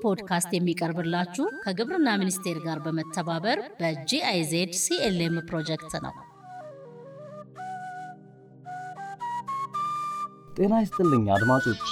ፖድካስት የሚቀርብላችሁ ከግብርና ሚኒስቴር ጋር በመተባበር በጂአይዜድ ሲኤልኤም ፕሮጀክት ነው። ጤና ይስጥልኝ አድማጮች።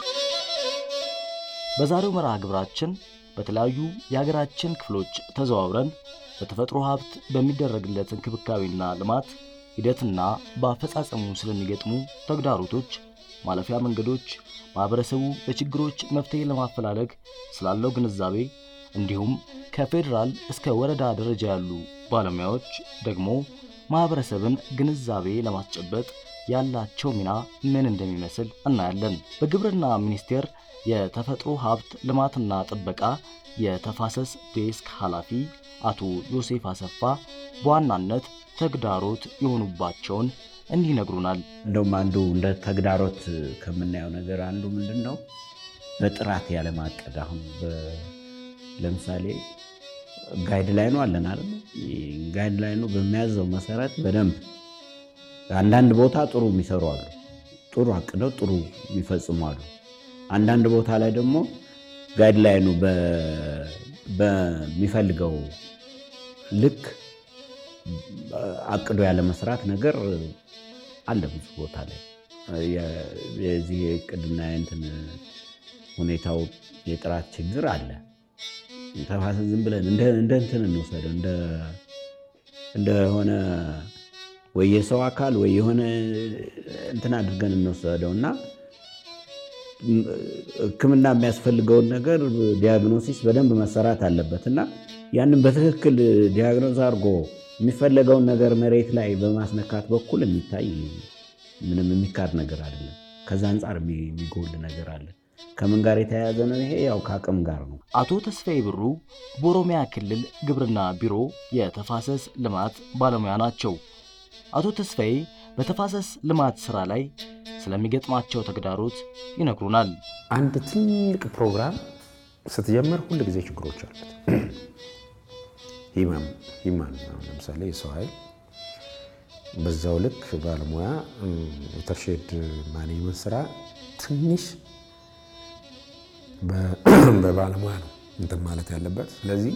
በዛሬው መርሃ ግብራችን በተለያዩ የሀገራችን ክፍሎች ተዘዋውረን በተፈጥሮ ሀብት በሚደረግለት እንክብካቤና ልማት ሂደትና በአፈጻጸሙ ስለሚገጥሙ ተግዳሮቶች፣ ማለፊያ መንገዶች፣ ማኅበረሰቡ ለችግሮች መፍትሔ ለማፈላለግ ስላለው ግንዛቤ እንዲሁም ከፌዴራል እስከ ወረዳ ደረጃ ያሉ ባለሙያዎች ደግሞ ማኅበረሰብን ግንዛቤ ለማስጨበጥ ያላቸው ሚና ምን እንደሚመስል እናያለን። በግብርና ሚኒስቴር የተፈጥሮ ሀብት ልማትና ጥበቃ የተፋሰስ ዴስክ ኃላፊ አቶ ዮሴፍ አሰፋ በዋናነት ተግዳሮት የሆኑባቸውን እንዲህ ይነግሩናል። እንደውም አንዱ እንደ ተግዳሮት ከምናየው ነገር አንዱ ምንድን ነው? በጥራት ያለማቀድ። አሁን ለምሳሌ ጋይድ ላይኑ አለን አይደል? ጋይድ ላይኑ በሚያዘው መሰረት በደንብ አንዳንድ ቦታ ጥሩ የሚሰሩ አሉ፣ ጥሩ አቅደው ጥሩ የሚፈጽሙ አሉ። አንዳንድ ቦታ ላይ ደግሞ ጋይድ ላይኑ በሚፈልገው ልክ አቅዶ ያለ መስራት ነገር አለ ብዙ ቦታ ላይ የዚህ የእቅድና የእንትን ሁኔታው የጥራት ችግር አለ። ተፋሰስ ዝም ብለን እንደ እንትን እንወሰደው እንደሆነ ወይ የሰው አካል ወይ የሆነ እንትን አድርገን እንወሰደው እና ሕክምና የሚያስፈልገውን ነገር ዲያግኖሲስ በደንብ መሰራት አለበት እና ያንን በትክክል ዲያግኖዝ አድርጎ የሚፈለገውን ነገር መሬት ላይ በማስነካት በኩል የሚታይ ምንም የሚካድ ነገር አይደለም። ከዛ አንጻር የሚጎል ነገር አለ። ከምን ጋር የተያያዘ ነው? ይሄ ያው ከአቅም ጋር ነው። አቶ ተስፋዬ ብሩ በኦሮሚያ ክልል ግብርና ቢሮ የተፋሰስ ልማት ባለሙያ ናቸው። አቶ ተስፋዬ በተፋሰስ ልማት ስራ ላይ ስለሚገጥማቸው ተግዳሮት ይነግሩናል። አንድ ትልቅ ፕሮግራም ስትጀምር ሁል ጊዜ ችግሮች አሉት። ሂማን ለምሳሌ የሰው ኃይል በዛው ልክ ባለሙያ የተርሼድ ማኔጅመንት ስራ ትንሽ በባለሙያ ነው እንትን ማለት ያለበት። ስለዚህ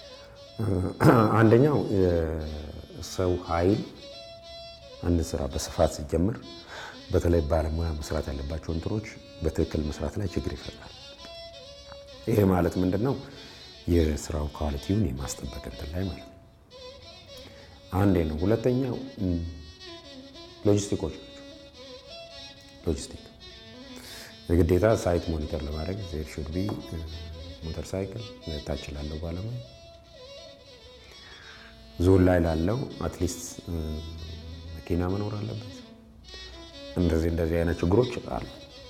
አንደኛው የሰው ኃይል አንድ ስራ በስፋት ሲጀምር በተለይ ባለሙያ መስራት ያለባቸው እንትኖች በትክክል መስራት ላይ ችግር ይፈጥራል። ይሄ ማለት ምንድን ነው? የስራው ኳሊቲውን የማስጠበቅ እንትን ላይ ማለት ነው። አንዴ ነው። ሁለተኛው ሎጂስቲኮች ናቸው። ሎጂስቲክ የግዴታ ሳይት ሞኒተር ለማድረግ ዜር ሹድ ቢ ሞተር ሳይክል ታች ላለው ባለሙያ ዞን ላይ ላለው አትሊስት መኪና መኖር አለበት። እንደዚህ እንደዚህ አይነት ችግሮች አሉ።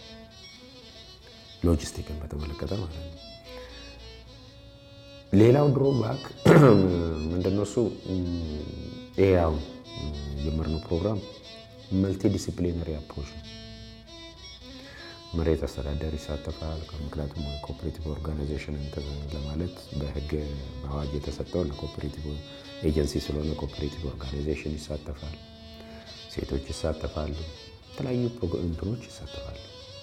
ሎጂስቲክን በተመለከተ ማለት ነው። ሌላው ድሮ ባክ ምንድነው እሱ ይሄ አሁን የጀመርነው ፕሮግራም መልቲ ዲሲፕሊነሪ አፕሮች ነው። መሬት አስተዳደር ይሳተፋል። ምክንያቱም ኮኦፕሬቲቭ ኦርጋናይዜሽን ለማለት በህግ በአዋጅ የተሰጠው ለኮኦፕሬቲቭ ኤጀንሲ ስለሆነ ኮኦፕሬቲቭ ኦርጋናይዜሽን ይሳተፋል። ሴቶች ይሳተፋሉ። የተለያዩ እንትኖች ይሳተፋሉ።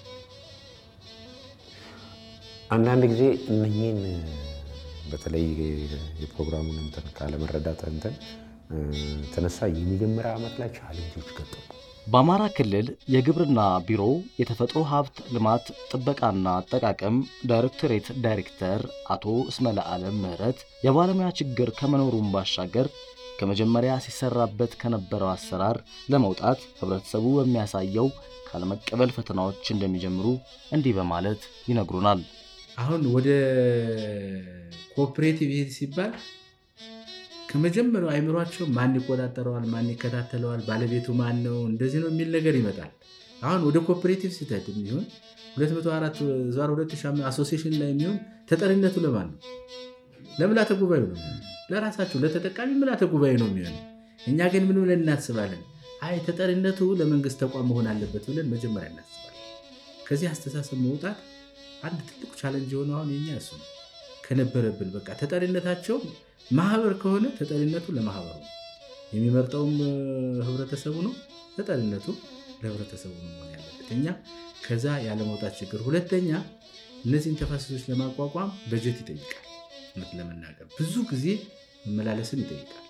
አንዳንድ ጊዜ እነኚህን በተለይ የፕሮግራሙን እንትን ካለመረዳት እንትን ተነሳ የመጀመሪያ ዓመት ላይ ቻሌንጆች ገጠሙ። በአማራ ክልል የግብርና ቢሮ የተፈጥሮ ሀብት ልማት ጥበቃና አጠቃቀም ዳይሬክቶሬት ዳይሬክተር አቶ እስመለ ዓለም ምህረት የባለሙያ ችግር ከመኖሩም ባሻገር ከመጀመሪያ ሲሰራበት ከነበረው አሰራር ለመውጣት ህብረተሰቡ በሚያሳየው ካለመቀበል ፈተናዎች እንደሚጀምሩ እንዲህ በማለት ይነግሩናል። አሁን ወደ ኮኦፕሬቲቭ ይሄድ ሲባል ከመጀመሪያው አይምሯቸው ማን ይቆጣጠረዋል፣ ማን ይከታተለዋል፣ ባለቤቱ ማን ነው፣ እንደዚህ ነው የሚል ነገር ይመጣል። አሁን ወደ ኮኦፕሬቲቭ ስትሄድ የሚሆን 204 ዛር 2005 አሶሲሽን ላይ የሚሆን ተጠሪነቱ ለማን ነው? ለምልዓተ ጉባኤው ነው። ለራሳቸው ለተጠቃሚ ምልዓተ ጉባኤ ነው የሚሆነው። እኛ ግን ምን ብለን እናስባለን? አይ ተጠሪነቱ ለመንግስት ተቋም መሆን አለበት ብለን መጀመሪያ እናስባለን። ከዚህ አስተሳሰብ መውጣት አንድ ትልቁ ቻለንጅ የሆነ አሁን የኛ እሱ ነው ከነበረብን በቃ ተጠሪነታቸው ማህበር ከሆነ ተጠሪነቱ ለማህበሩ ነው። የሚመርጠውም ህብረተሰቡ ነው። ተጠሪነቱ ለህብረተሰቡ ነው መሆን ያለበት። እኛ ከዛ ያለመውጣት ችግር። ሁለተኛ እነዚህን ተፋሰሶች ለማቋቋም በጀት ይጠይቃል። እውነት ለመናገር ብዙ ጊዜ መመላለስን ይጠይቃል።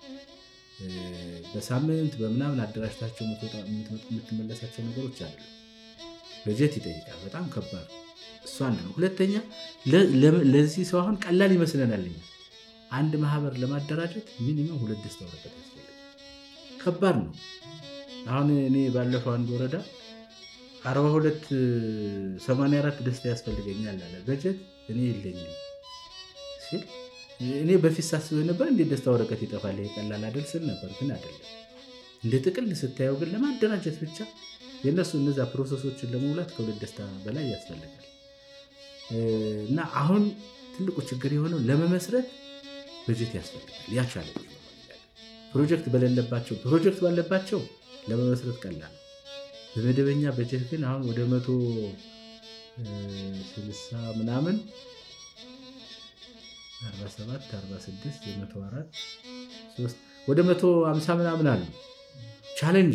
በሳምንት በምናምን አደራጅታቸው የምትመለሳቸው ነገሮች አሉ። በጀት ይጠይቃል። በጣም ከባድ እሱ አንድ ነው። ሁለተኛ ለዚህ ሰው አሁን ቀላል ይመስለናል። አንድ ማህበር ለማደራጀት ሚኒመም ሁለት ደስታ ወረቀት ያስፈልጋል። ከባድ ነው። አሁን እኔ ባለፈው አንድ ወረዳ 42 84 ደስታ ያስፈልገኛል አለ። በጀት እኔ የለኝም ሲል እኔ በፊት ሳስበው ነበር እንዴት ደስታ ወረቀት ይጠፋል ይሄ ቀላል አይደል ስል ነበር። ግን አይደለም። እንደ ጥቅል ስታየው ግን ለማደራጀት ብቻ የእነሱ እነዛ ፕሮሰሶችን ለመሙላት ከሁለት ደስታ በላይ ያስፈልጋል። እና አሁን ትልቁ ችግር የሆነው ለመመስረት በጀት ያስፈልጋል። ያቻለ ፕሮጀክት በሌለባቸው ፕሮጀክት ባለባቸው ለመመስረት ቀላል ነው። በመደበኛ በጀት ግን አሁን ወደ መቶ ስልሳ ምናምን 47 46 የመቶ አራት ወደ መቶ ሃምሳ ምናምን አሉ። ቻሌንጅ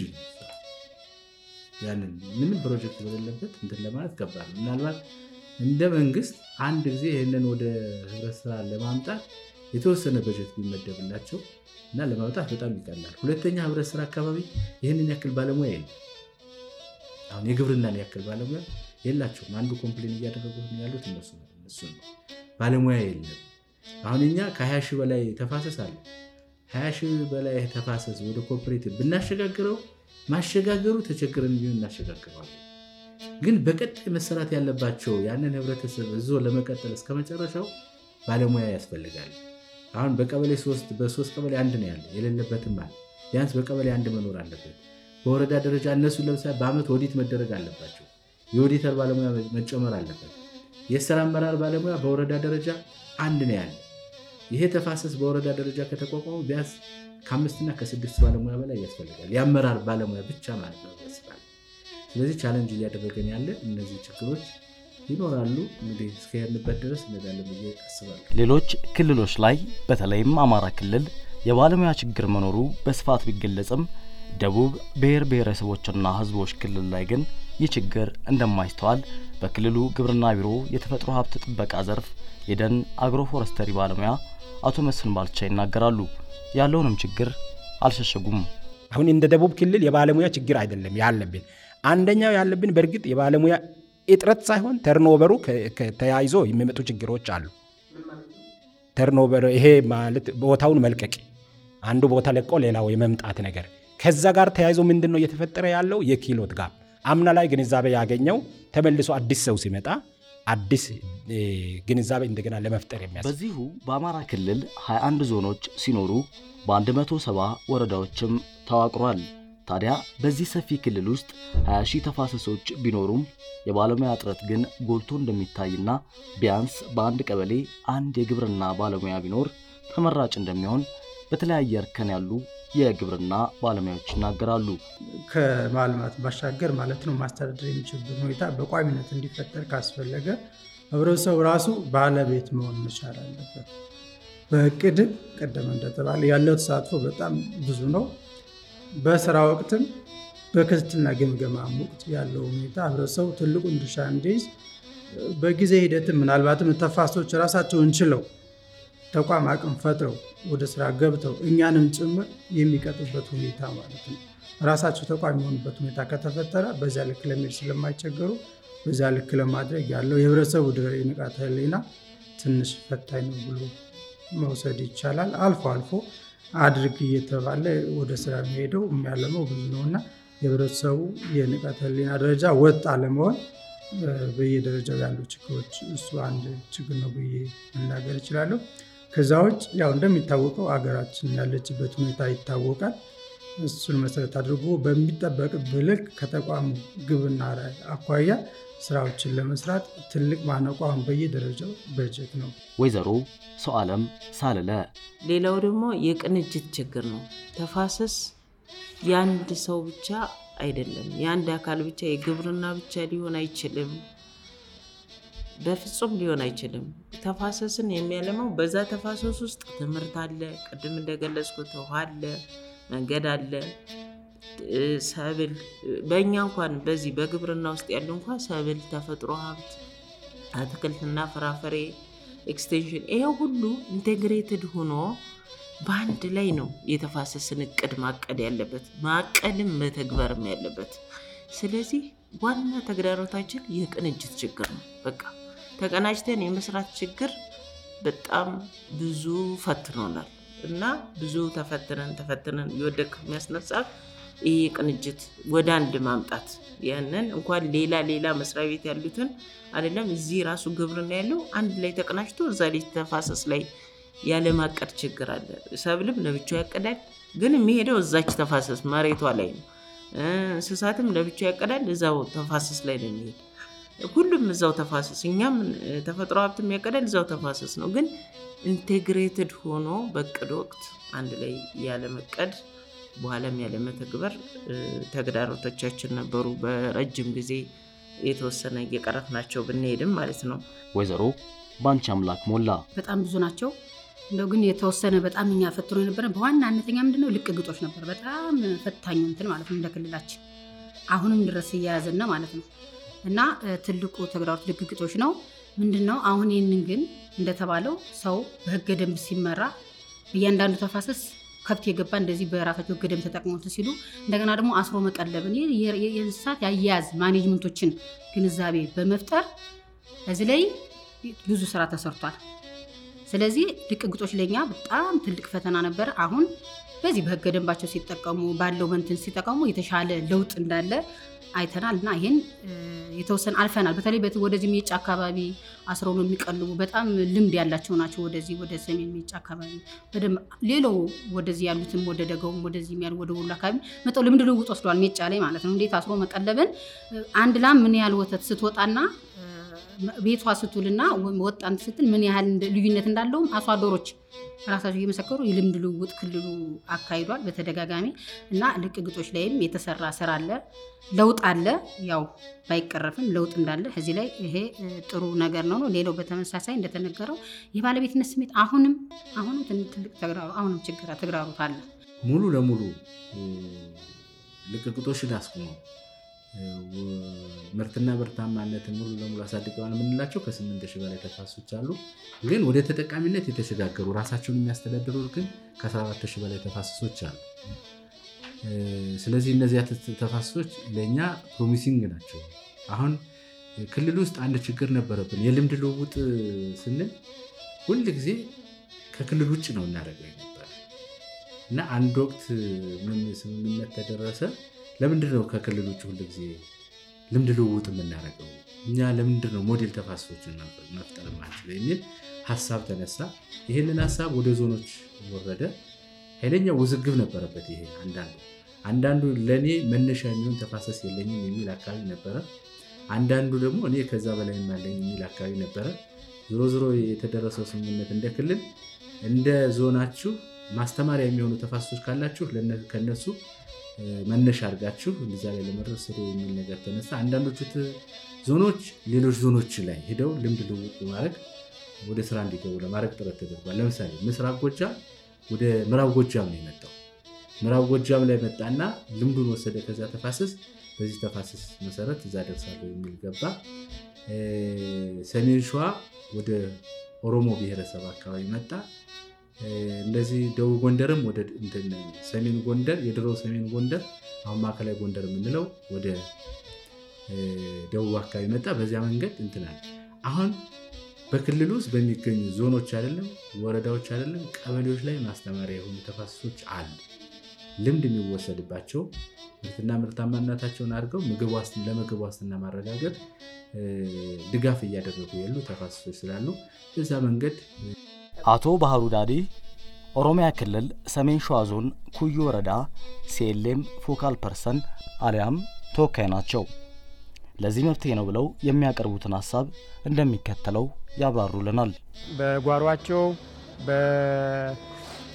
ያንን ምንም ፕሮጀክት በሌለበት እንትን ለማለት ከባድ ነው። ምናልባት እንደ መንግስት አንድ ጊዜ ይህንን ወደ ህብረት ስራ ለማምጣት የተወሰነ በጀት ቢመደብላቸው እና ለማውጣት በጣም ይቀላል። ሁለተኛ ህብረት ስራ አካባቢ ይህንን ያክል ባለሙያ የለም። አሁን የግብርናን ያክል ባለሙያ የላቸውም። አንዱ ኮምፕሌን እያደረጉ ያሉት እነሱ ነው። ባለሙያ የለም። አሁን እኛ ከ20 ሺህ በላይ ተፋሰስ አለ። 20 ሺህ በላይ ተፋሰስ ወደ ኮኦፕሬቲቭ ብናሸጋግረው ማሸጋገሩ ተቸግረን ቢሆን እናሸጋግረዋለን። ግን በቀጣይ መሰራት ያለባቸው ያንን ህብረተሰብ እዞ ለመቀጠል እስከ መጨረሻው ባለሙያ ያስፈልጋል። አሁን በቀበሌ ሶስት በሶስት ቀበሌ አንድ ነው ያለ የሌለበትም አለ። ቢያንስ በቀበሌ አንድ መኖር አለበት። በወረዳ ደረጃ እነሱ ለምሳሌ በአመት ኦዲት መደረግ አለባቸው። የኦዲተር ባለሙያ መጨመር አለበት። የስራ አመራር ባለሙያ በወረዳ ደረጃ አንድ ነው ያለ። ይሄ ተፋሰስ በወረዳ ደረጃ ከተቋቋሙ ቢያንስ ከአምስትና ከስድስት ባለሙያ በላይ ያስፈልጋል። የአመራር ባለሙያ ብቻ ማለት ነው ያስባል። ስለዚህ ቻለንጅ እያደረገን ያለ እነዚህ ችግሮች ይኖራሉ። እንግዲህ እስከሄድንበት ድረስ እንሄዳለን ብዬ አስባለሁ። ሌሎች ክልሎች ላይ በተለይም አማራ ክልል የባለሙያ ችግር መኖሩ በስፋት ቢገለጽም ደቡብ ብሔር ብሔረሰቦችና ሕዝቦች ክልል ላይ ግን ይህ ችግር እንደማይስተዋል በክልሉ ግብርና ቢሮ የተፈጥሮ ሀብት ጥበቃ ዘርፍ የደን አግሮ ፎረስተሪ ባለሙያ አቶ መስፍን ባልቻ ይናገራሉ። ያለውንም ችግር አልሸሸጉም። አሁን እንደ ደቡብ ክልል የባለሙያ ችግር አይደለም ያለብን። አንደኛው ያለብን በእርግጥ የባለሙያ እጥረት ሳይሆን ተርኖቨሩ ተያይዞ የሚመጡ ችግሮች አሉ። ተርኖቨር ይሄ ማለት ቦታውን መልቀቅ፣ አንዱ ቦታ ለቆ ሌላው የመምጣት ነገር ከዛ ጋር ተያይዞ ምንድን ነው እየተፈጠረ ያለው የኪሎት ጋር አምና ላይ ግንዛቤ ያገኘው ተመልሶ አዲስ ሰው ሲመጣ አዲስ ግንዛቤ እንደገና ለመፍጠር የሚያስ በዚሁ በአማራ ክልል 21 ዞኖች ሲኖሩ በ170 ወረዳዎችም ተዋቅሯል። ታዲያ በዚህ ሰፊ ክልል ውስጥ 20 ሺህ ተፋሰሶች ቢኖሩም የባለሙያ እጥረት ግን ጎልቶ እንደሚታይና ቢያንስ በአንድ ቀበሌ አንድ የግብርና ባለሙያ ቢኖር ተመራጭ እንደሚሆን በተለያየ እርከን ያሉ የግብርና ባለሙያዎች ይናገራሉ። ከማልማት ባሻገር ማለት ነው ማስተዳደር የሚችልበት ሁኔታ በቋሚነት እንዲፈጠር ካስፈለገ ህብረተሰቡ ራሱ ባለቤት መሆን መቻል አለበት። በእቅድም ቀደም እንደተባለ ያለው ተሳትፎ በጣም ብዙ ነው። በስራ ወቅትም በክትትልና ግምገማ ወቅት ያለው ሁኔታ ህብረተሰቡ ትልቁን ድርሻ እንዲይዝ በጊዜ ሂደትም ምናልባትም ተፋሶች ራሳቸውን ችለው ተቋም አቅም ፈጥረው ወደ ስራ ገብተው እኛንም ጭምር የሚቀጡበት ሁኔታ ማለት ነው። ራሳቸው ተቋም የሆኑበት ሁኔታ ከተፈጠረ በዚያ ልክ ለመሄድ ስለማይቸገሩ በዚያ ልክ ለማድረግ ያለው የህብረተሰቡ ንቃተ ህሊና ትንሽ ፈታኝ ነው ብሎ መውሰድ ይቻላል። አልፎ አልፎ አድርግ እየተባለ ወደ ስራ የሚሄደው የሚያለመው ብዙ ነው እና የህብረተሰቡ የንቃተ ህሊና ደረጃ ወጥ አለመሆን በየደረጃው ያሉ ችግሮች እሱ አንድ ችግር ነው ብዬ መናገር እችላለሁ። ከዛ ውጭ ያው እንደሚታወቀው አገራችን ያለችበት ሁኔታ ይታወቃል። እሱን መሰረት አድርጎ በሚጠበቅብህ ልክ ከተቋሙ ግብና ራዕይ አኳያ ስራዎችን ለመስራት ትልቅ ማነቆ አሁን በየደረጃው በጀት ነው። ወይዘሮ ሰው አለም ሳልለ ሌላው ደግሞ የቅንጅት ችግር ነው። ተፋሰስ የአንድ ሰው ብቻ አይደለም፣ የአንድ አካል ብቻ የግብርና ብቻ ሊሆን አይችልም። በፍጹም ሊሆን አይችልም። ተፋሰስን የሚያለማው በዛ ተፋሰስ ውስጥ ትምህርት አለ፣ ቅድም እንደገለጽኩት ውሃ አለ፣ መንገድ አለ፣ ሰብል። በእኛ እንኳን በዚህ በግብርና ውስጥ ያሉ እንኳን ሰብል፣ ተፈጥሮ ሀብት አትክልትና ፍራፍሬ ኤክስቴንሽን፣ ይሄ ሁሉ ኢንቴግሬትድ ሆኖ በአንድ ላይ ነው የተፋሰስን እቅድ ማቀድ ያለበት ማቀድም መተግበርም ያለበት። ስለዚህ ዋና ተግዳሮታችን የቅንጅት ችግር ነው። በቃ ተቀናጅተን የመስራት ችግር በጣም ብዙ ፈትኖናል እና ብዙ ተፈትነን ተፈትነን እየወደቅ የሚያስነሳ ይሄ ቅንጅት ወደ አንድ ማምጣት ያንን እንኳን ሌላ ሌላ መስሪያ ቤት ያሉትን አይደለም እዚህ ራሱ ግብርና ያለው አንድ ላይ ተቀናጅቶ እዛ ላይ ተፋሰስ ላይ ያለማቀድ ችግር አለ። ሰብልም ለብቻው ያቀዳል፣ ግን የሚሄደው እዛች ተፋሰስ መሬቷ ላይ ነው። እንስሳትም ለብቻው ያቀዳል፣ እዛው ተፋሰስ ላይ ነው የሚሄድ። ሁሉም እዛው ተፋሰስ፣ እኛም ተፈጥሮ ሀብትም ያቀዳል እዛው ተፋሰስ ነው። ግን ኢንቴግሬትድ ሆኖ በእቅድ ወቅት አንድ ላይ ያለመቀድ በኋላም ያለመተግበር ተግዳሮቶቻችን ነበሩ። በረጅም ጊዜ የተወሰነ እየቀረፍናቸው ብንሄድም ማለት ነው። ወይዘሮ ባንቺ አምላክ ሞላ በጣም ብዙ ናቸው። እንደው ግን የተወሰነ በጣም እኛ ፈትኖ የነበረ በዋናነተኛ ምንድነው ልቅ ግጦሽ ነበር። በጣም ፈታኙ እንትን ማለት ነው እንደ ክልላችን አሁንም ድረስ እየያዘን ነው ማለት ነው። እና ትልቁ ተግዳሮት ልቅ ግጦሽ ነው ምንድን ነው። አሁን ይህንን ግን እንደተባለው ሰው በህገ ደንብ ሲመራ እያንዳንዱ ተፋሰስ ከብት የገባ እንደዚህ በራሳቸው ህገ ደንብ ተጠቅሞት ሲሉ እንደገና ደግሞ አስሮ መቀለብን የእንስሳት የአያያዝ ማኔጅመንቶችን ግንዛቤ በመፍጠር እዚህ ላይ ብዙ ስራ ተሰርቷል። ስለዚህ ልቅ ግጦሽ ለኛ በጣም ትልቅ ፈተና ነበር። አሁን በዚህ በህገ ደንባቸው ሲጠቀሙ ባለው መንትን ሲጠቀሙ የተሻለ ለውጥ እንዳለ አይተናል እና ይህን የተወሰነ አልፈናል። በተለይ ወደዚህ ሜጫ አካባቢ አስረው ነው የሚቀልቡ በጣም ልምድ ያላቸው ናቸው። ወደዚህ ወደ ሰሜን ሜጫ አካባቢ በደንብ ሌላው ወደዚህ ያሉትም ወደ ደጋውም ወደዚህ ያሉ ወደ ወሎ አካባቢ መጠው ልምድ ልውውጥ ወስደዋል። ሜጫ ላይ ማለት ነው። እንዴት አስሮ መቀለብን አንድ ላም ምን ያህል ወተት ስትወጣና ቤቷ ስትውልና ወጣን ስትል ምን ያህል ልዩነት እንዳለውም አርሶ አደሮች ራሳቸው እየመሰከሩ የልምድ ልውውጥ ክልሉ አካሂዷል በተደጋጋሚ እና ልቅ ግጦሽ ላይም የተሰራ ስራ አለ፣ ለውጥ አለ። ያው ባይቀረፍም ለውጥ እንዳለ እዚህ ላይ ይሄ ጥሩ ነገር ነው ነው። ሌላው በተመሳሳይ እንደተነገረው የባለቤትነት ስሜት አሁንም አሁንም ትልቅ ተግዳሮ አሁንም ችግር ተግዳሮት አለ። ሙሉ ለሙሉ ልቅ ግጦሽን አስቁመው ምርትና ምርታማነትን ሙሉ ለሙሉ አሳድገዋል የምንላቸው ከስምንት ሺህ በላይ ተፋሰሶች አሉ። ግን ወደ ተጠቃሚነት የተሸጋገሩ ራሳቸውን የሚያስተዳድሩ ግን ከ14 ሺህ በላይ ተፋሰሶች አሉ። ስለዚህ እነዚያ ተፋሰሶች ለእኛ ፕሮሚሲንግ ናቸው። አሁን ክልል ውስጥ አንድ ችግር ነበረብን። የልምድ ልውውጥ ስንል ሁል ጊዜ ከክልል ውጭ ነው እናደርገው ነበር እና አንድ ወቅት ምን ስምምነት ተደረሰ ለምንድን ነው ከክልል ውጭ ሁሉ ጊዜ ልምድ ልውውጥ የምናደርገው? እኛ ለምንድን ነው ሞዴል ተፋሰሶችን መፍጠር ማንችለው የሚል ሀሳብ ተነሳ። ይህንን ሀሳብ ወደ ዞኖች ወረደ። ኃይለኛ ውዝግብ ነበረበት። ይሄ አንዳንዱ አንዳንዱ ለእኔ መነሻ የሚሆን ተፋሰስ የለኝም የሚል አካባቢ ነበረ። አንዳንዱ ደግሞ እኔ ከዛ በላይ ያለኝ የሚል አካባቢ ነበረ። ዞሮ ዞሮ የተደረሰው ስምምነት እንደ ክልል እንደ ዞናችሁ ማስተማሪያ የሚሆኑ ተፋሰሶች ካላችሁ ከነሱ መነሻ አድርጋችሁ እዛ ላይ ለመድረስ ስሩ የሚል ነገር ተነሳ። አንዳንዶቹ ዞኖች ሌሎች ዞኖች ላይ ሄደው ልምድ ልውውጥ በማድረግ ወደ ስራ እንዲገቡ ለማድረግ ጥረት ተደርጓል። ለምሳሌ ምስራቅ ጎጃም ወደ ምዕራብ ጎጃም ነው የመጣው። ምዕራብ ጎጃም ላይ መጣና ልምዱን ወሰደ። ከዛ ተፋሰስ በዚህ ተፋሰስ መሰረት እዛ ደርሳለሁ የሚል ገባ። ሰሜን ሸዋ ወደ ኦሮሞ ብሔረሰብ አካባቢ መጣ። እንደዚህ ደቡብ ጎንደርም ወደ ሰሜን ጎንደር የድሮ ሰሜን ጎንደር አሁን ማዕከላዊ ጎንደር የምንለው ወደ ደቡብ አካባቢ መጣ። በዚያ መንገድ እንትናል። አሁን በክልል ውስጥ በሚገኙ ዞኖች አይደለም ወረዳዎች አይደለም ቀበሌዎች ላይ ማስተማሪያ የሆኑ ተፋሰሶች አሉ። ልምድ የሚወሰድባቸው ምርትና ምርታማነታቸውን አድርገው ለምግብ ዋስትና ማረጋገጥ ድጋፍ እያደረጉ ያሉ ተፋሰሶች ስላሉ በዛ መንገድ አቶ ባህሩ ዳዲ ኦሮሚያ ክልል ሰሜን ሸዋ ዞን ኩዩ ወረዳ ሲኤልኤም ፎካል ፐርሰን አሊያም ተወካይ ናቸው። ለዚህ መፍትሄ ነው ብለው የሚያቀርቡትን ሀሳብ እንደሚከተለው ያብራሩልናል። በጓሯቸው በማሳ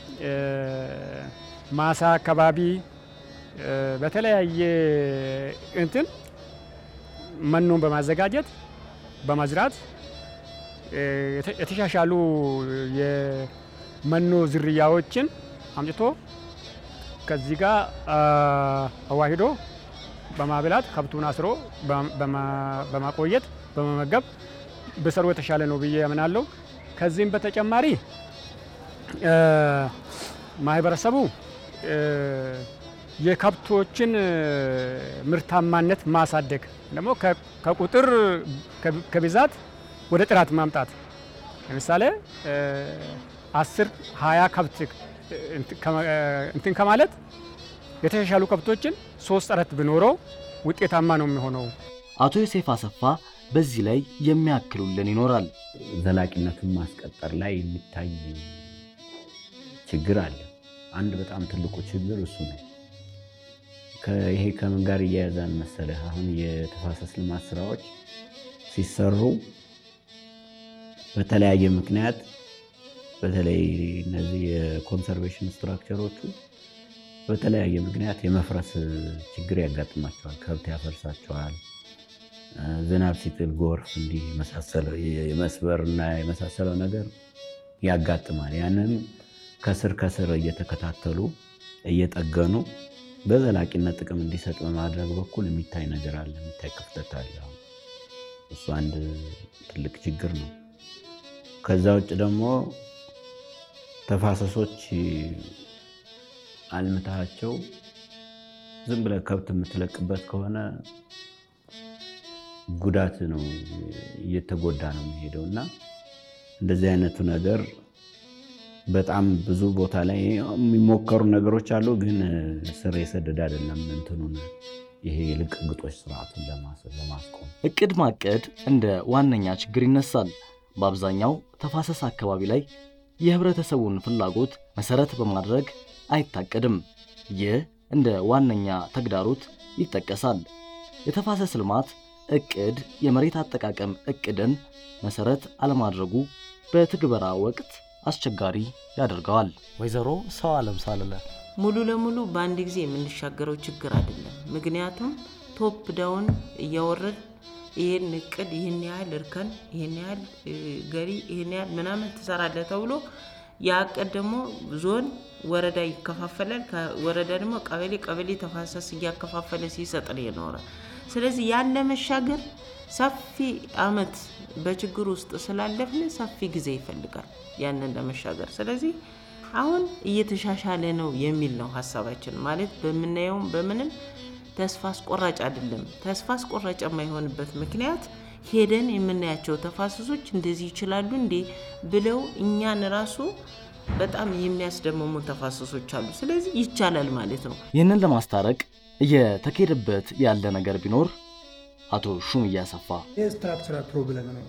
አካባቢ በተለያየ እንትን መኖን በማዘጋጀት በመዝራት የተሻሻሉ የመኖ ዝርያዎችን አምጥቶ ከዚህ ጋር አዋሂዶ በማብላት ከብቱን አስሮ በማቆየት በመመገብ ብሰሩ የተሻለ ነው ብዬ ያምናለሁ። ከዚህም በተጨማሪ ማህበረሰቡ የከብቶችን ምርታማነት ማሳደግ ደግሞ ከቁጥር ከብዛት ወደ ጥራት ማምጣት ለምሳሌ አስር ሀያ ከብት እንትን ከማለት የተሻሻሉ ከብቶችን ሶስት አራት ብኖረው ውጤታማ ነው የሚሆነው። አቶ ዮሴፍ አሰፋ በዚህ ላይ የሚያክሉልን ይኖራል። ዘላቂነቱን ማስቀጠር ላይ የሚታይ ችግር አለ። አንድ በጣም ትልቁ ችግር እሱ ነው። ይሄ ከምን ጋር እያያዛን መሰለህ? አሁን የተፋሰስ ልማት ስራዎች ሲሰሩ በተለያየ ምክንያት በተለይ እነዚህ የኮንሰርቬሽን ስትራክቸሮቹ በተለያየ ምክንያት የመፍረስ ችግር ያጋጥማቸዋል። ከብት ያፈርሳቸዋል። ዝናብ ሲጥል ጎርፍ፣ እንዲህ የመስበር እና የመሳሰለው ነገር ያጋጥማል። ያንን ከስር ከስር እየተከታተሉ እየጠገኑ በዘላቂነት ጥቅም እንዲሰጥ በማድረግ በኩል የሚታይ ነገር አለ፣ የሚታይ ክፍተት አለ። እሱ አንድ ትልቅ ችግር ነው። ከዛ ውጭ ደግሞ ተፋሰሶች አልምታቸው ዝም ብለህ ከብት የምትለቅበት ከሆነ ጉዳት ነው፣ እየተጎዳ ነው የሚሄደው እና እንደዚህ አይነቱ ነገር በጣም ብዙ ቦታ ላይ የሚሞከሩ ነገሮች አሉ፣ ግን ስር የሰደደ አይደለም። እንትኑን ይሄ የልቅ ግጦሽ ስርዓቱን ለማስቆም እቅድ ማቀድ እንደ ዋነኛ ችግር ይነሳል። በአብዛኛው ተፋሰስ አካባቢ ላይ የህብረተሰቡን ፍላጎት መሰረት በማድረግ አይታቀድም። ይህ እንደ ዋነኛ ተግዳሮት ይጠቀሳል። የተፋሰስ ልማት እቅድ የመሬት አጠቃቀም እቅድን መሰረት አለማድረጉ በትግበራ ወቅት አስቸጋሪ ያደርገዋል። ወይዘሮ ሰው አለም ሳልለ ሙሉ ለሙሉ በአንድ ጊዜ የምንሻገረው ችግር አይደለም። ምክንያቱም ቶፕ ዳውን እያወረድ ይህን እቅድ ይህን ያህል እርከን፣ ይህን ያህል ገሪ፣ ይህን ያህል ምናምን ትሰራለህ ተብሎ ያ እቅድ ደግሞ ዞን፣ ወረዳ ይከፋፈላል። ከወረዳ ደግሞ ቀበሌ፣ ቀበሌ ተፋሰስ እያከፋፈለ ሲሰጥ ነው የኖረ። ስለዚህ ያን ለመሻገር ሰፊ አመት በችግር ውስጥ ስላለፍን ሰፊ ጊዜ ይፈልጋል ያንን ለመሻገር። ስለዚህ አሁን እየተሻሻለ ነው የሚል ነው ሀሳባችን። ማለት በምናየውም በምንም ተስፋ አስቆራጭ አይደለም። ተስፋ አስቆራጭ የማይሆንበት ምክንያት ሄደን የምናያቸው ተፋሰሶች እንደዚህ ይችላሉ እንዴ ብለው እኛን ራሱ በጣም የሚያስደምሙ ተፋሰሶች አሉ። ስለዚህ ይቻላል ማለት ነው። ይህንን ለማስታረቅ እየተካሄደበት ያለ ነገር ቢኖር አቶ ሹም እያሰፋ የስትራክቸራል ፕሮብለም ነው።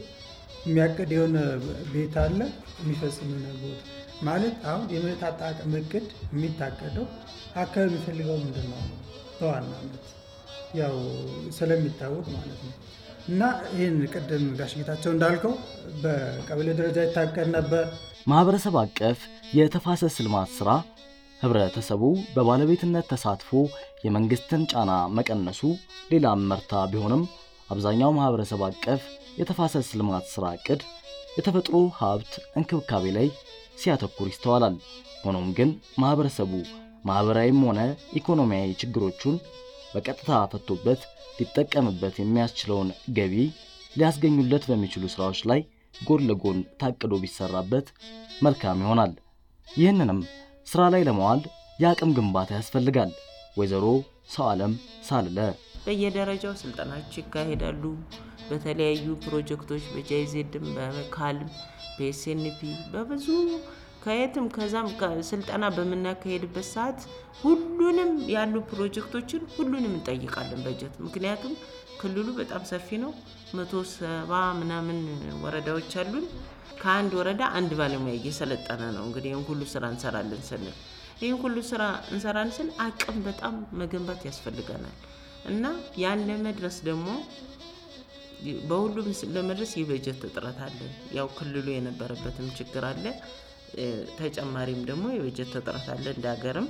የሚያቅድ የሆነ ቤት አለ፣ የሚፈጽም የሆነ ቦታ ማለት አሁን የመሬት አጠቃቀም እቅድ የሚታቀደው አካባቢ የሚፈልገው ምንድን ነው በዋናነት ያው ስለሚታወቅ ማለት ነው። እና ይህን ቅድም ጋሽ ጌታቸው እንዳልከው በቀበሌ ደረጃ ይታቀድ ነበር። ማህበረሰብ አቀፍ የተፋሰስ ልማት ስራ ህብረተሰቡ በባለቤትነት ተሳትፎ የመንግስትን ጫና መቀነሱ ሌላ መርታ ቢሆንም አብዛኛው ማህበረሰብ አቀፍ የተፋሰስ ልማት ስራ እቅድ የተፈጥሮ ሀብት እንክብካቤ ላይ ሲያተኩር ይስተዋላል። ሆኖም ግን ማህበረሰቡ ማህበራዊም ሆነ ኢኮኖሚያዊ ችግሮቹን በቀጥታ ፈቶበት ሊጠቀምበት የሚያስችለውን ገቢ ሊያስገኙለት በሚችሉ ስራዎች ላይ ጎን ለጎን ታቅዶ ቢሰራበት መልካም ይሆናል። ይህንንም ስራ ላይ ለመዋል የአቅም ግንባታ ያስፈልጋል። ወይዘሮ ሰው ዓለም ሳልለ በየደረጃው ስልጠናዎች ይካሄዳሉ። በተለያዩ ፕሮጀክቶች በጃይዜድም በካልም በኤስኤንፒ በብዙ ከየትም ከዛም ስልጠና በምናካሄድበት ሰዓት ሁሉንም ያሉ ፕሮጀክቶችን ሁሉንም እንጠይቃለን በጀት። ምክንያቱም ክልሉ በጣም ሰፊ ነው። መቶ ሰባ ምናምን ወረዳዎች አሉን። ከአንድ ወረዳ አንድ ባለሙያ እየሰለጠነ ነው። እንግዲህ ይህን ሁሉ ስራ እንሰራለን ስንል ይህን ሁሉ ስራ እንሰራን ስል አቅም በጣም መገንባት ያስፈልገናል እና ያን ለመድረስ ደግሞ በሁሉም ለመድረስ የበጀት እጥረት አለ። ያው ክልሉ የነበረበትም ችግር አለ። ተጨማሪም ደግሞ የበጀት እጥረት አለ እንደ ሀገርም።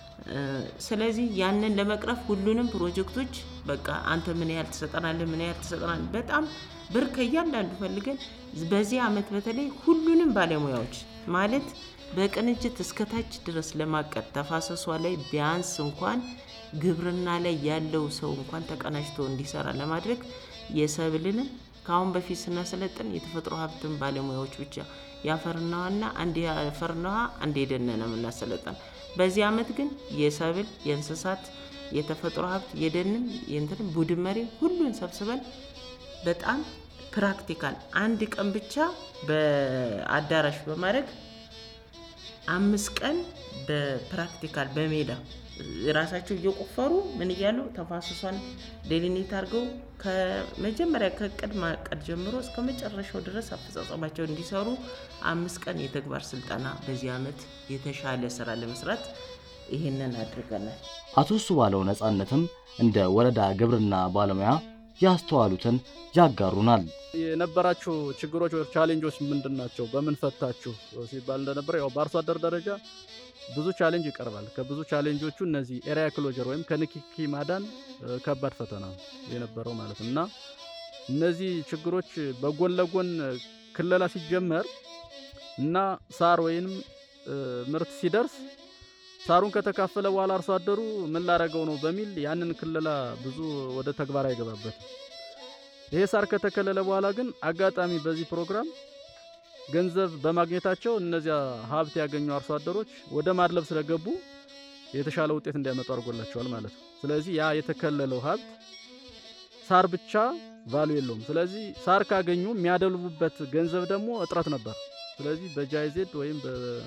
ስለዚህ ያንን ለመቅረፍ ሁሉንም ፕሮጀክቶች በቃ አንተ ምን ያህል ትሰጠናለህ፣ ምን ያህል ትሰጠናለህ፣ በጣም ብር ከእያንዳንዱ ፈልገን በዚህ አመት በተለይ ሁሉንም ባለሙያዎች ማለት በቅንጅት እስከታች ድረስ ለማቀድ ተፋሰሷ ላይ ቢያንስ እንኳን ግብርና ላይ ያለው ሰው እንኳን ተቀናጅቶ እንዲሰራ ለማድረግ የሰብልንም ከአሁን በፊት ስናሰለጥን የተፈጥሮ ሀብትን ባለሙያዎች ብቻ የአፈርና ውሃና አንድ የአፈርና ውሃ አንድ የደን ነው የምናሰለጥን። በዚህ ዓመት ግን የሰብል፣ የእንስሳት፣ የተፈጥሮ ሀብት፣ የደንን የእንትን ቡድን መሪ ሁሉን ሰብስበን በጣም ፕራክቲካል አንድ ቀን ብቻ በአዳራሽ በማድረግ አምስት ቀን በፕራክቲካል በሜዳ ራሳቸው እየቆፈሩ ምን እያሉ ተፋሰሷን ዴሊኔት አድርገው ከመጀመሪያ ከእቅድ ማቀድ ጀምሮ እስከ መጨረሻው ድረስ አፈጻጸማቸው እንዲሰሩ አምስት ቀን የተግባር ስልጠና በዚህ ዓመት የተሻለ ስራ ለመስራት ይህንን አድርገናል። አቶ እሱ ባለው ነጻነትም እንደ ወረዳ ግብርና ባለሙያ ያስተዋሉትን ያጋሩናል። የነበራችሁ ችግሮች ወይ ቻሌንጆች ምንድን ናቸው? በምን ፈታችሁ ሲባል እንደነበረ ያው በአርሶ አደር ደረጃ ብዙ ቻሌንጅ ይቀርባል። ከብዙ ቻሌንጆቹ እነዚህ ኤሪያ ክሎጀር ወይም ከንክኪ ማዳን ከባድ ፈተና ነው የነበረው ማለት ነው እና እነዚህ ችግሮች በጎን ለጎን ክለላ ሲጀመር እና ሳር ወይም ምርት ሲደርስ ሳሩን ከተካፈለ በኋላ አርሶ አደሩ ምን ላረገው ነው በሚል ያንን ክለላ ብዙ ወደ ተግባር አይገባበትም። ይሄ ሳር ከተከለለ በኋላ ግን አጋጣሚ በዚህ ፕሮግራም ገንዘብ በማግኘታቸው እነዚያ ሀብት ያገኙ አርሶ አደሮች ወደ ማድለብ ስለገቡ የተሻለ ውጤት እንዲያመጡ አድርጎላቸዋል ማለት ነው። ስለዚህ ያ የተከለለው ሀብት ሳር ብቻ ቫሉ የለውም። ስለዚህ ሳር ካገኙ የሚያደልቡበት ገንዘብ ደግሞ እጥረት ነበር። ስለዚህ በጃይዜድ ወይም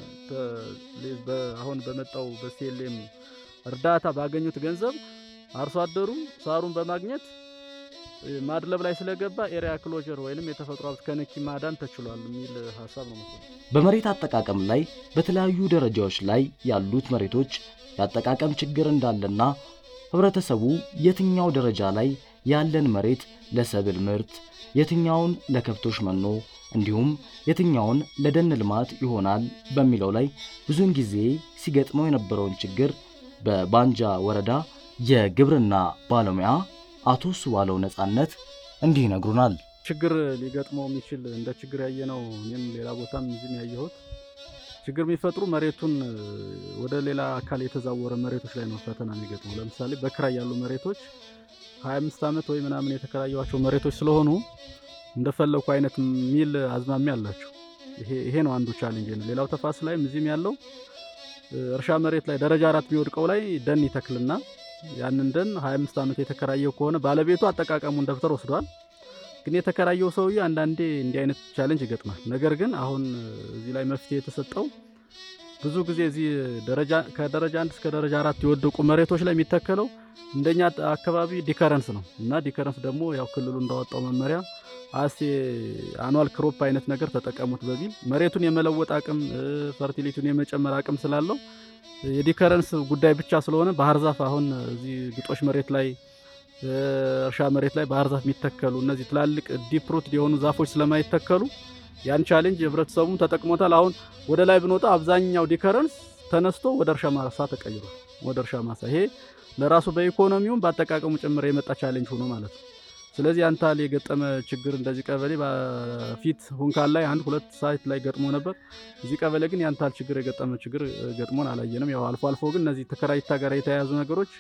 አሁን በመጣው በሲኤልኤም እርዳታ ባገኙት ገንዘብ አርሶ አደሩ ሳሩን በማግኘት ማድለብ ላይ ስለገባ ኤሪያ ክሎጀር ወይንም የተፈጥሮ ሀብት ከንኪ ማዳን ተችሏል የሚል ሀሳብ ነው መሰለኝ። በመሬት አጠቃቀም ላይ በተለያዩ ደረጃዎች ላይ ያሉት መሬቶች የአጠቃቀም ችግር እንዳለና ህብረተሰቡ የትኛው ደረጃ ላይ ያለን መሬት ለሰብል ምርት፣ የትኛውን ለከብቶች መኖ እንዲሁም የትኛውን ለደን ልማት ይሆናል በሚለው ላይ ብዙውን ጊዜ ሲገጥመው የነበረውን ችግር በባንጃ ወረዳ የግብርና ባለሙያ አቶ ሱባለው ነጻነት እንዲህ ይነግሩናል። ችግር ሊገጥመው የሚችል እንደ ችግር ያየነው እኔም ሌላ ቦታም እዚህም ያየሁት ችግር የሚፈጥሩ መሬቱን ወደ ሌላ አካል የተዛወረ መሬቶች ላይ ነው ፈተና የሚገጥመው። ለምሳሌ በክራይ ያሉ መሬቶች 25 ዓመት ወይ ምናምን የተከራየዋቸው መሬቶች ስለሆኑ እንደፈለኩ አይነት ሚል አዝማሚያ አላቸው። ይሄ ነው አንዱ ቻሌንጅ ነው። ሌላው ተፋስ ላይም እዚህም ያለው እርሻ መሬት ላይ ደረጃ አራት የሚወድቀው ላይ ደን ይተክልና ያንን ደን 25 ዓመት የተከራየው ከሆነ ባለቤቱ አጠቃቀሙን ደብተር ወስዷል። ግን የተከራየው ሰውዬ አንዳንዴ እንዲህ አይነት ቻሌንጅ ይገጥማል። ነገር ግን አሁን እዚህ ላይ መፍትሄ የተሰጠው ብዙ ጊዜ እዚህ ደረጃ ከደረጃ አንድ እስከ ደረጃ አራት የወደቁ መሬቶች ላይ የሚተከለው እንደኛ አካባቢ ዲከረንስ ነው እና ዲከረንስ ደግሞ ያው ክልሉ እንዳወጣው መመሪያ አሴ አኗል ክሮፕ አይነት ነገር ተጠቀሙት በሚል መሬቱን የመለወጥ አቅም ፈርቲሊቲውን የመጨመር አቅም ስላለው የዲከረንስ ጉዳይ ብቻ ስለሆነ ባህር ዛፍ አሁን እዚህ ግጦሽ መሬት ላይ እርሻ መሬት ላይ ባህር ዛፍ የሚተከሉ እነዚህ ትላልቅ ዲፕ ሩት የሆኑ ዛፎች ስለማይተከሉ ያን ቻሌንጅ ህብረተሰቡም ተጠቅሞታል። አሁን ወደ ላይ ብንወጣ አብዛኛው ዲከረንስ ተነስቶ ወደ እርሻ ማሳ ተቀይሯል። ወደ እርሻ ማሳ ይሄ ለራሱ በኢኮኖሚውም በአጠቃቀሙ ጭምር የመጣ ቻሌንጅ ሆኖ ማለት ነው። ስለዚህ አንታል የገጠመ ችግር እንደዚህ ቀበሌ በፊት ሁንካል ላይ አንድ ሁለት ሳይት ላይ ገጥሞ ነበር። እዚህ ቀበሌ ግን ያንታል ችግር የገጠመ ችግር ገጥሞን አላየንም። ያው አልፎ አልፎ ግን እነዚህ ተከራይታ ጋር የተያያዙ ነገሮች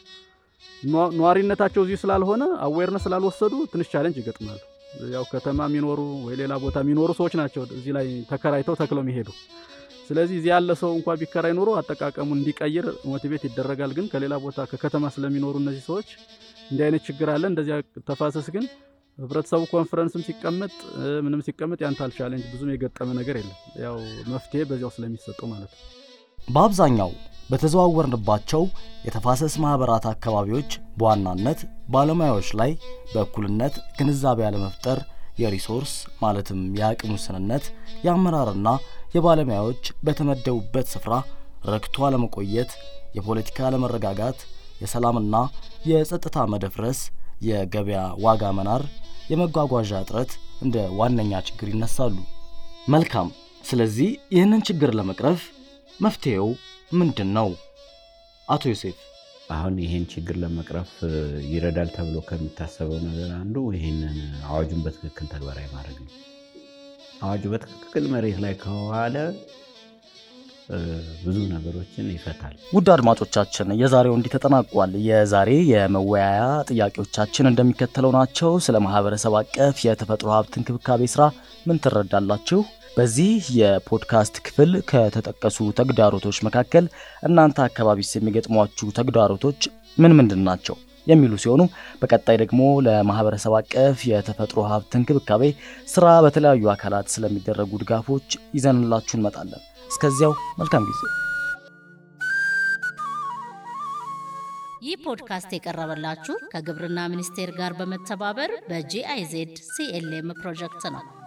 ነዋሪነታቸው እዚህ ስላልሆነ አዌርነስ ስላልወሰዱ ትንሽ ቻሌንጅ ይገጥማሉ። ያው ከተማ የሚኖሩ ወይ ሌላ ቦታ የሚኖሩ ሰዎች ናቸው እዚህ ላይ ተከራይተው ተክለው የሚሄዱ። ስለዚህ እዚህ ያለ ሰው እንኳ ቢከራይ ኖሮ አጠቃቀሙን እንዲቀይር ሞቲቬት ይደረጋል። ግን ከሌላ ቦታ ከከተማ ስለሚኖሩ እነዚህ ሰዎች እንዲህ አይነት ችግር አለ። እንደዚያ ተፋሰስ ግን ህብረተሰቡ ኮንፈረንስም ሲቀመጥ ምንም ሲቀመጥ ያንታል ቻሌንጅ ብዙም የገጠመ ነገር የለም። ያው መፍትሄ በዚያው ስለሚሰጠው ማለት ነው። በአብዛኛው በተዘዋወርንባቸው የተፋሰስ ማኅበራት አካባቢዎች በዋናነት ባለሙያዎች ላይ በእኩልነት ግንዛቤ ያለመፍጠር፣ የሪሶርስ ማለትም የአቅም ውስንነት፣ የአመራርና የባለሙያዎች በተመደቡበት ስፍራ ረክቶ አለመቆየት፣ የፖለቲካ አለመረጋጋት፣ የሰላምና የጸጥታ መደፍረስ፣ የገበያ ዋጋ መናር፣ የመጓጓዣ እጥረት እንደ ዋነኛ ችግር ይነሳሉ። መልካም። ስለዚህ ይህንን ችግር ለመቅረፍ መፍትሄው ምንድን ነው? አቶ ዮሴፍ አሁን ይህን ችግር ለመቅረፍ ይረዳል ተብሎ ከሚታሰበው ነገር አንዱ ይህንን አዋጁን በትክክል ተግባራዊ ማድረግ ነው። አዋጁ በትክክል መሬት ላይ ከዋለ ብዙ ነገሮችን ይፈታል። ውድ አድማጮቻችን የዛሬው እንዲህ ተጠናቋል። የዛሬ የመወያያ ጥያቄዎቻችን እንደሚከተለው ናቸው። ስለ ማህበረሰብ አቀፍ የተፈጥሮ ሀብት እንክብካቤ ስራ ምን ትረዳላችሁ? በዚህ የፖድካስት ክፍል ከተጠቀሱ ተግዳሮቶች መካከል እናንተ አካባቢስ የሚገጥሟችሁ ተግዳሮቶች ምን ምንድን ናቸው የሚሉ ሲሆኑ በቀጣይ ደግሞ ለማህበረሰብ አቀፍ የተፈጥሮ ሀብት እንክብካቤ ስራ በተለያዩ አካላት ስለሚደረጉ ድጋፎች ይዘንላችሁ እንመጣለን። እስከዚያው መልካም ጊዜ። ይህ ፖድካስት የቀረበላችሁ ከግብርና ሚኒስቴር ጋር በመተባበር በጂአይዜድ ሲኤልኤም ፕሮጀክት ነው።